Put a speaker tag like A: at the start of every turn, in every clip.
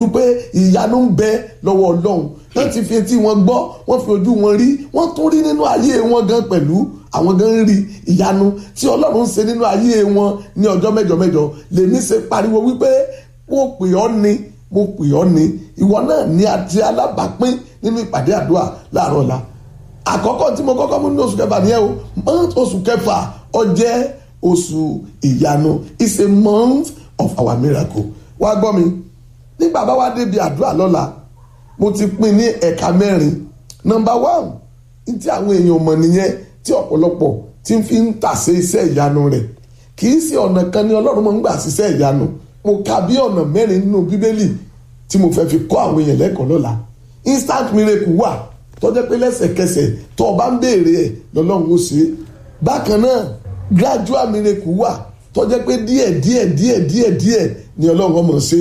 A: wípé ìyanu ń bẹ lọ́wọ́ ọlọ́run wọ́n ti fi etí wọn gbọ́ wọ́n fi ojú wọn rí wọ́n tún rí nínú ayé wọn gan pẹ̀lú àwọn gan ń rí ìyanu tí ọlọ́run ń ṣe nínú ayé wọn ní ọjọ́ mẹ́jọ mẹ́jọ lèmi ṣe pariwo wípé mo pè ọ́ ni mo pè ọ́ ni ìwọ náà ní àti alábàápín nínú ìpàdé àdúrà láàárọ̀ ọ̀la àkọ́kọ́ tí mo kọ́kọ́ mú ní oṣù kẹfà nìyẹn o month oṣù kẹfà ó jẹ́ oṣù ìyanu it's a month of our miracle wá gbọ́ mi nígbà bá wá débi àdúrà lọ́la mo ti pín ní ẹ̀ka mẹ́rin nọmba one tí àwọn èèyàn mọ̀ nìyẹn tí ọ̀pọ̀lọpọ̀ ti fi ń tàsé iṣẹ́ ìyanu rẹ̀ kì í ṣe ọ̀nà kan ni ọlọ́run máa ń gbà ṣiṣẹ́ ìyanu mo ka bí ọ̀nà mẹ́rin nínú bíbélì tí mo fẹ́ fi kọ́ àwọn èèyàn lẹ́kọ̀ọ́ lọ́la instant miracle wà tó jẹ́ pé lẹ́sẹ̀kẹsẹ̀ tó o bá ń béèrè ẹ̀ lọ́lọ́run ó ṣe é bákan náà gradual miracle wà tó jẹ́ pé díẹ̀ díẹ̀ díẹ̀ díẹ̀ díẹ̀ ni ọlọ́run ọmọ ṣe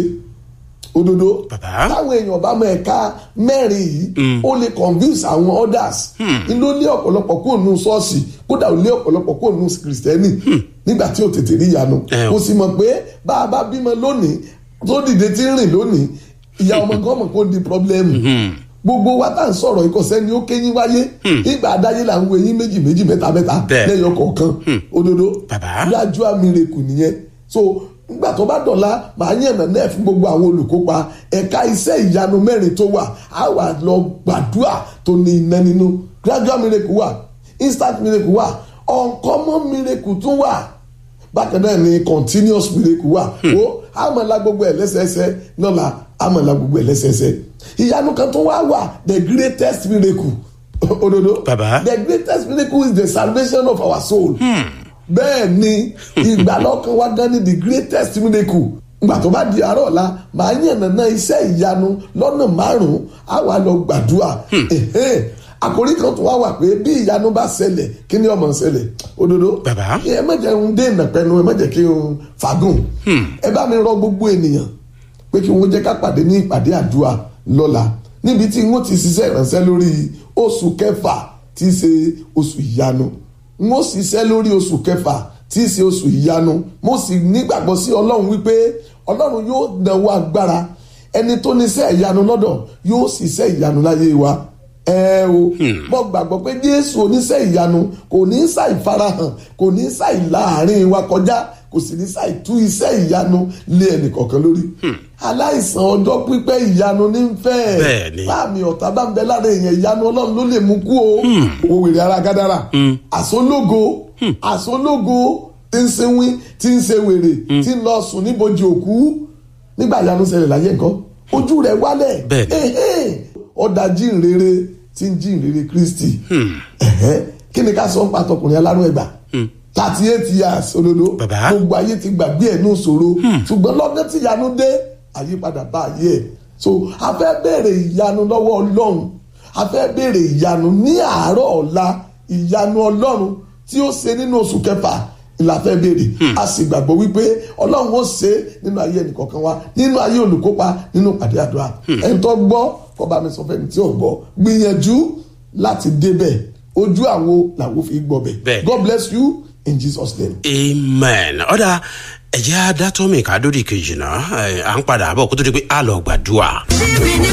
A: òdodo
B: Bàbá.
A: táwọn èèyàn bá mọ ẹ̀ka mẹ́rin yìí ó lè convince àwọn others ní ló lé ọ̀pọ̀lọpọ̀ kó nù ṣọ́ọ̀ṣì kódà ó lé ọ̀pọ̀lọpọ̀ kó nù kìrìsìtẹ́nì nígbà tí ò tètè rí ìyanu
B: Ẹ o.
A: mo sì mọ̀ pé bá a bá bímọ lónìí tó dìde tí ń rìn lónìí ìyá ọmọ kan mọ̀ kó di pọ́blẹ́mù gbogbo wa tá à ń sọ̀rọ̀ ìkọ̀sẹ́ ni ó kéyìn wáyé ìgbà adáyé là ń wo eyín méjì méjì mẹ́ta mẹ́ta
B: Bẹ́ẹ̀.
A: lẹ́yọ kọ̀ọ̀kan òdodo
B: Bàbá.
A: gradual miracle nìyẹn so nígbà tó bá dọ̀la màá yànnà náà fún gbogbo àwọn olùkópa ẹ̀ka iṣẹ́ ìyanu mẹ́rin tó wà á wà lọ gbàdúrà tó ní iná nínú gradual miracle wà instant miracle wà uncommon miracle tún wà bákan náà ni continuous miracle wà o àmàlà gbogbo ẹ̀ lẹ́sẹẹsẹ lọ́la àmàlà gbogbo ẹ̀ lẹ́sẹẹsẹ ìyanu kan tó wá wà the greatest miracle òdodo
B: Bàbá.
A: the greatest miracle is the salvation of our soul. bẹ́ẹ̀ ni ìgbàlọ́kan wa gan ni the greatest miracle ìgbà tó bá di àárọ̀ ọ̀la màá yànnàná iṣẹ́ ìyanu lọ́nà márùn-ún á wà lọ gbàdúrà Ẹ̀hẹ́n. àkórí kan tó wá wà pé bí ìyanu bá ṣẹlẹ̀ kí ni ó máa ṣẹlẹ̀ òdodo
B: Bàbá.
A: ẹ má jẹ́ ń dé ìnàpẹ́nu ẹ má jẹ́ kí n fagùn ẹ bá mi rọ gbogbo ènìyàn pé kí wọ́n jẹ́ ká pàdé ní ìpàdé àdúrà lọ́la níbi tí wọ́n ti ṣiṣẹ́ ìránṣẹ́ lórí oṣù kẹfà tí í ṣe oṣù ìyanu wọ́n ṣiṣẹ́ lórí oṣù kẹfà tí í ṣe oṣù ìyanu mo sì nígbàgbọ́ sí ọlọ́run wípé ọlọ́run yóò dánwó agbára ẹni tó níṣẹ́ ìyanu lọ́dọ̀ yóò ṣiṣẹ́ ìyanu láyé wa ẹ o mo gbàgbọ́ pé jésù oníṣẹ́ ìyanu kò ní ṣàì farahàn kò ní ṣàì láàrin wa kọjá kò sì ní ṣàì tú iṣẹ́ ìyanu lé ẹnìkọ̀ọ̀kan lórí aláìsàn ọjọ́ pípẹ́ ìyanu ní fẹ́
B: Bẹ́ẹ̀ni.
A: láàmì ọ̀tá bá ń bẹ lára èèyàn ìyanu ọlọ́run ló lè mú kú o owó wèrè ara gádàrà àsólógo àsólógo tí ń sinwín tí ń ṣe wèrè tí ń lọ sùn níbojì òkú nígbà ìyanu ṣẹlẹ̀ láyé nǹkan ojú rẹ̀ wálẹ̀
B: Bẹ́ẹ̀ni.
A: Ẹ̀hẹ́n. ọ̀dà jíǹrere tí ń jíǹrere kristi Ẹ̀hẹ́n. kí ni ká sọ ń pa tọkùnrin alárùn ẹgbà thirty eight years olódó
B: Bàbá.
A: gbogbo ayé ti gbàgbé ẹ̀ ní òṣòro ṣùgbọ́n lọ́dún tí ìyanu dé àyípadà bá ayé ẹ̀ so a fẹ́ béèrè ìyanu lọ́wọ́ ọlọ́run a fẹ́ béèrè ìyanu ní àárọ̀ ọ̀la ìyanu ọlọ́run tí ó ṣe nínú oṣù kẹfà la fẹ́ béèrè a sì gbàgbọ́ wípé ọlọ́run ó ṣe nínú ayé ẹnìkọ̀ọ̀kan wa nínú ayé olùkópa nínú pàdé àdúrà ẹni tó gbọ́ kó bá mi sọ fẹ́ni tí ò gbọ́ gbìyànjú láti débẹ̀ ojú àwo làwo fi gbọ́ bẹ̀
B: Bẹ́ẹ̀.
A: God bless you in Jesus name.
B: amen ọ̀dà ẹ̀jẹ̀ adátọ́mì kádódì kejì náà ẹ̀, à ń padà bọ̀ kó tó di pé a lọ gbàdúrà.
C: Living in